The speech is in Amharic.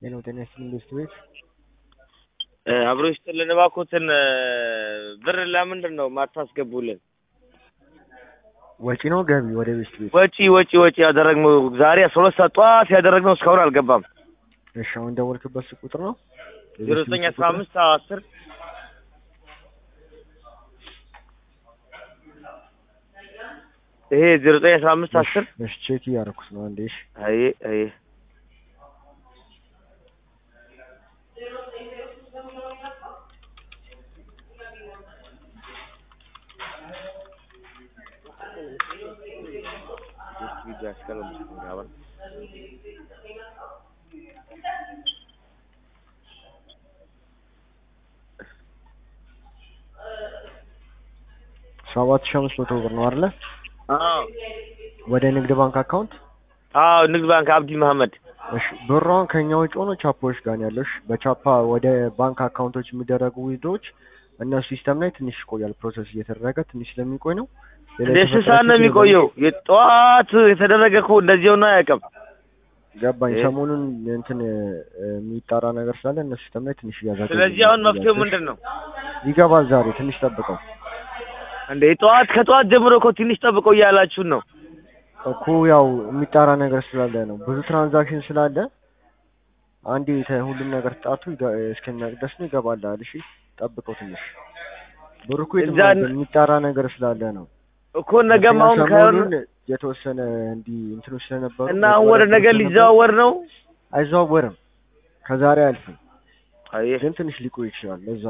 ጤናው ጤና ይስጥልኝ ቤስት ቤት አብሮ ይስጥልን። እባክዎትን ብር ለምንድን ነው ማታስገቡልን? ወጪ ነው ገቢ ወደ ቤስት ቤት? ወጪ ወጪ ወጪ ያደረግነው ዛሬ አስራ ሁለት ሰዓት ጠዋት ያደረግነው እስካሁን አልገባም። እሺ አሁን ደወልክበት ስልክ ቁጥር ነው? ዜሮ ዘጠኝ አስራ አምስት አስር ይሄ ዜሮ ዘጠኝ አስራ አምስት አስር እሺ ቼክ እያደረኩት ነው አንዴ። እሺ አይ አይ ሰባት ሺህ አምስት መቶ ብር ነው አይደለ? አዎ ወደ ንግድ ባንክ አካውንት አዎ ንግድ ባንክ አብዲ መሐመድ እሺ ብሯን ከኛ ውጭ ሆኖ ቻፓዎች ጋር ነው ያለው። እሺ በቻፓ ወደ ባንክ አካውንቶች የሚደረጉ ዊዝድሮዎች እነሱ ሲስተም ላይ ትንሽ ይቆያል። ፕሮሰስ እየተደረገ ትንሽ ስለሚቆይ ነው። ሌላ እንደ የተፈጠረ ስንት ሰዓት ነው ችግር የሚቆየው? የጠዋት የተደረገ እኮ እንደዚህ ሆኖ አያውቅም። ገባኝ። እ? ሰሞኑን እንትን እ፣ የሚጣራ ነገር ስላለ እነሱ ሲስተም ላይ ትንሽ እያዛገ ስለዚህ አሁን መፍትሄው ምንድን ነው? ይገባል። ዛሬ ትንሽ ጠብቀው እንደ ጠዋት ከጠዋት ጀምሮ እኮ ትንሽ ጠብቀው እያላችሁን ነው። እኮ ያው የሚጣራ ነገር ስላለ ነው። ብዙ ትራንዛክሽን ስላለ አንዴ ተ- ሁሉም ነገር ጣቱ እስከሚያልቅ ድረስ ነው ይገባልሃል። እሺ ጠብቀው ትንሽ ብሩ እኮ የትም እዛ- አይሄድም። የሚጣራ ነገር ስላለ ነው። እኮ ነገም አሁን ምክንያቱም ካይሆን ሰሞኑን የተወሰነ እንዲህ እንትኖች ስለነበሩ እና አሁን ወደ ነገ ስለነበሩ ሊዘዋወር ነው። አይዘዋወርም። ከዛሬ አያልፍም፣ አየህ ግን ትንሽ ሊቆይ ይችላል። ለዛ